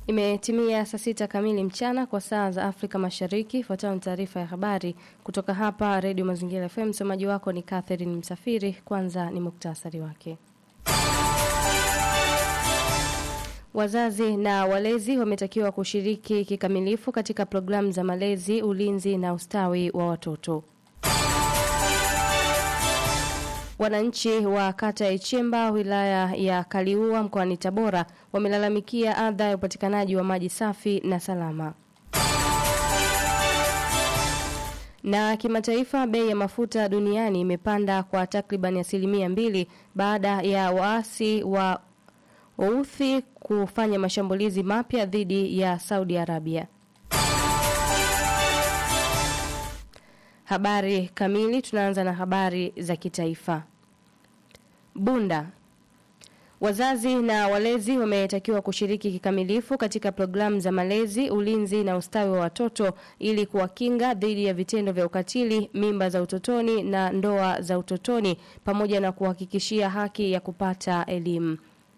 Imetimia saa sita kamili mchana kwa saa za Afrika Mashariki. Ifuatayo ni taarifa ya habari kutoka hapa Redio Mazingira FM. Msomaji wako ni Catherine Msafiri. Kwanza ni muktasari wake. Wazazi na walezi wametakiwa kushiriki kikamilifu katika programu za malezi, ulinzi na ustawi wa watoto. Wananchi wa kata ya Ichemba wilaya ya Kaliua mkoani Tabora wamelalamikia adha ya upatikanaji wa maji safi na salama. Na kimataifa, bei ya mafuta duniani imepanda kwa takriban asilimia mbili baada ya waasi wa Wauthi kufanya mashambulizi mapya dhidi ya Saudi Arabia. Habari kamili, tunaanza na habari za kitaifa. Bunda. Wazazi na walezi wametakiwa kushiriki kikamilifu katika programu za malezi, ulinzi na ustawi wa watoto ili kuwakinga dhidi ya vitendo vya ukatili, mimba za utotoni na ndoa za utotoni pamoja na kuhakikishia haki ya kupata elimu.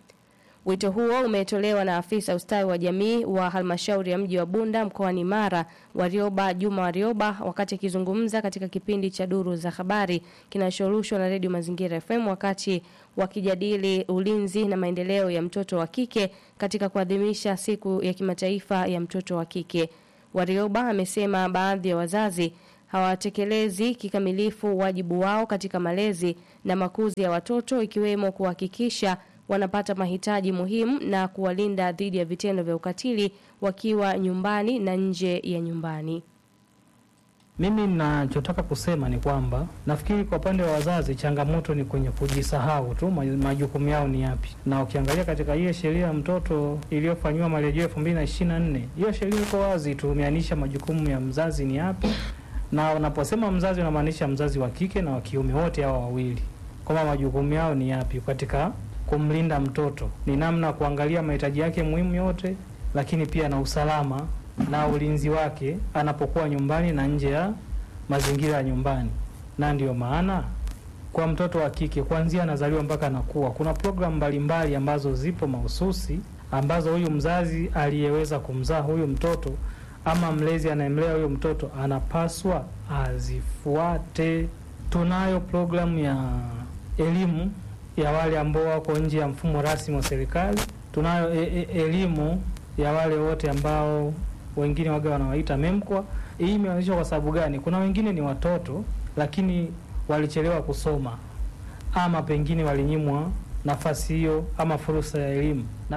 Wito huo umetolewa na afisa ustawi wa jamii wa halmashauri ya mji wa Bunda mkoani Mara, Warioba Juma Warioba, wakati akizungumza katika kipindi cha duru za habari kinachorushwa na redio Mazingira FM wakati wakijadili ulinzi na maendeleo ya mtoto wa kike katika kuadhimisha siku ya kimataifa ya mtoto wa kike. Warioba amesema baadhi ya wazazi hawatekelezi kikamilifu wajibu wao katika malezi na makuzi ya watoto ikiwemo kuhakikisha wanapata mahitaji muhimu na kuwalinda dhidi ya vitendo vya ukatili wakiwa nyumbani na nje ya nyumbani. Mimi ninachotaka kusema ni kwamba nafikiri kwa upande wa wazazi changamoto ni kwenye kujisahau tu majukumu yao ni yapi, na ukiangalia katika ile sheria ya mtoto iliyofanyiwa marejeo elfu mbili na ishirini na nne hiyo sheria iko wazi tu, imeanisha majukumu ya mzazi ni yapi, na unaposema mzazi unamaanisha mzazi wa kike na wa kiume, wote hao wawili, kwamba majukumu yao ni yapi katika kumlinda mtoto ni namna kuangalia mahitaji yake muhimu yote, lakini pia na usalama na ulinzi wake anapokuwa nyumbani na nje ya mazingira ya nyumbani. Na ndiyo maana kwa mtoto wa kike kuanzia anazaliwa mpaka anakuwa, kuna programu mbalimbali ambazo zipo mahususi ambazo huyu mzazi aliyeweza kumzaa huyu mtoto ama mlezi anayemlea huyu mtoto anapaswa azifuate. Tunayo programu ya elimu ya wale ambao wako nje ya mfumo rasmi wa serikali. Tunayo e e elimu ya wale wote ambao wengine waga wanawaita MEMKWA. Hii imeanzishwa kwa sababu gani? Kuna wengine ni watoto lakini walichelewa kusoma ama pengine walinyimwa nafasi hiyo ama fursa ya elimu na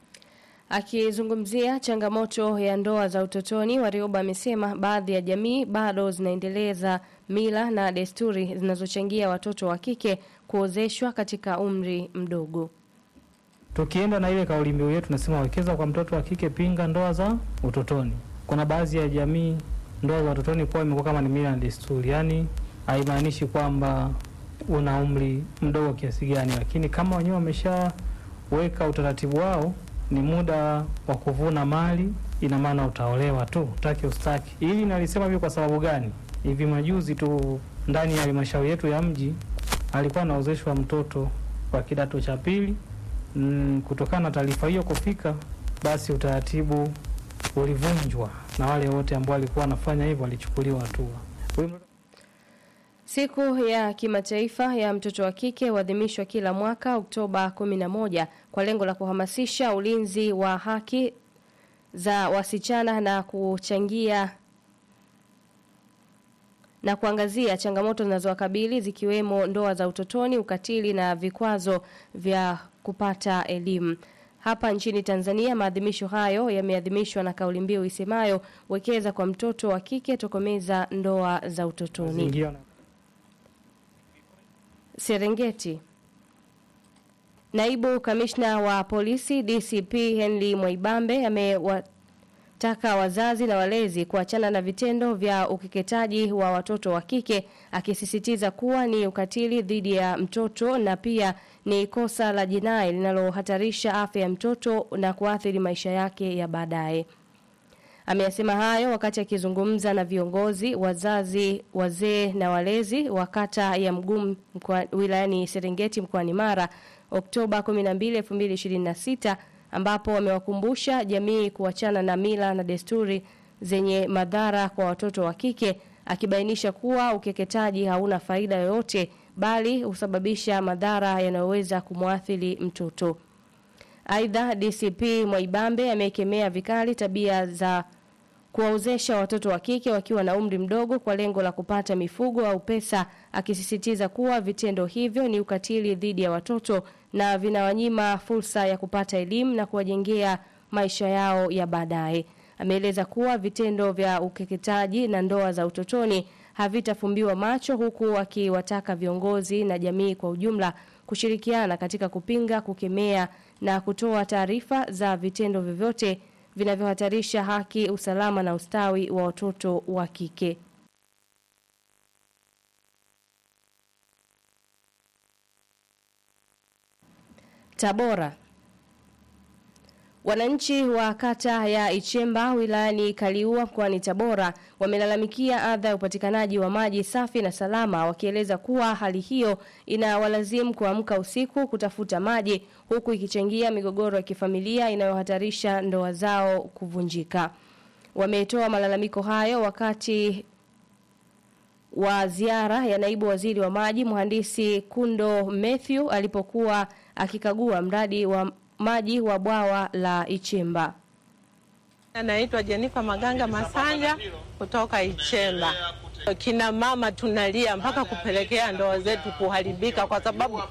Akizungumzia changamoto ya ndoa za utotoni, Warioba amesema baadhi ya jamii bado zinaendeleza mila na desturi zinazochangia watoto wa kike kuozeshwa katika umri mdogo. Tukienda na ile kauli mbiu yetu nasema wekeza kwa mtoto wa kike, pinga ndoa za utotoni. Kuna baadhi ya jamii ndoa za utotoni kwa imekuwa kama ni mila na desturi, yaani haimaanishi kwamba una umri mdogo kiasi gani, lakini kama wenyewe wameshaweka utaratibu wao ni muda wa kuvuna mali, ina maana utaolewa tu, utaki ustaki. Hili nalisema hivi kwa sababu gani? Hivi majuzi tu ndani ya halmashauri yetu ya mji alikuwa anaozeshwa mtoto wa kidato cha pili. Mm, kutokana na taarifa hiyo kufika, basi utaratibu ulivunjwa na wale wote ambao walikuwa wanafanya hivyo walichukuliwa hatua. Siku ya kimataifa ya mtoto wa kike huadhimishwa kila mwaka Oktoba 11 kwa lengo la kuhamasisha ulinzi wa haki za wasichana na kuchangia na kuangazia changamoto zinazowakabili zikiwemo ndoa za utotoni, ukatili na vikwazo vya kupata elimu. Hapa nchini Tanzania maadhimisho hayo yameadhimishwa na kauli mbiu isemayo wekeza kwa mtoto wa kike tokomeza ndoa za utotoni. Zingira na- Serengeti. Naibu kamishna wa polisi DCP Henry Mwaibambe amewataka wazazi na walezi kuachana na vitendo vya ukeketaji wa watoto wa kike akisisitiza kuwa ni ukatili dhidi ya mtoto na pia ni kosa la jinai linalohatarisha afya ya mtoto na kuathiri maisha yake ya baadaye. Ameyasema hayo wakati akizungumza na viongozi, wazazi, wazee na walezi wa kata ya Mgumu mkoa- wilayani Serengeti mkoani Mara Oktoba 12, 2026 ambapo wamewakumbusha jamii kuachana na mila na desturi zenye madhara kwa watoto wa kike akibainisha kuwa ukeketaji hauna faida yoyote bali husababisha madhara yanayoweza kumwathiri mtoto. Aidha, DCP Mwaibambe amekemea vikali tabia za kuwaozesha watoto wa kike wakiwa na umri mdogo kwa lengo la kupata mifugo au pesa, akisisitiza kuwa vitendo hivyo ni ukatili dhidi ya watoto na vinawanyima fursa ya kupata elimu na kuwajengea maisha yao ya baadaye. Ameeleza kuwa vitendo vya ukeketaji na ndoa za utotoni havitafumbiwa macho huku akiwataka viongozi na jamii kwa ujumla kushirikiana katika kupinga, kukemea na kutoa taarifa za vitendo vyovyote vinavyohatarisha haki, usalama na ustawi wa watoto wa kike. Tabora. Wananchi wa kata ya Ichemba wilayani Kaliua mkoani Tabora wamelalamikia adha ya upatikanaji wa maji safi na salama wakieleza kuwa hali hiyo inawalazimu kuamka usiku kutafuta maji huku ikichangia migogoro ya kifamilia inayohatarisha ndoa zao kuvunjika. Wametoa malalamiko hayo wakati wa ziara ya naibu waziri wa maji mhandisi Kundo Matthew alipokuwa akikagua mradi wa maji wa bwawa la Ichemba. Anaitwa Jenifa Maganga Masanja kutoka Ichemba. Kina mama tunalia mpaka kupelekea ndoa zetu kuharibika kwa sababu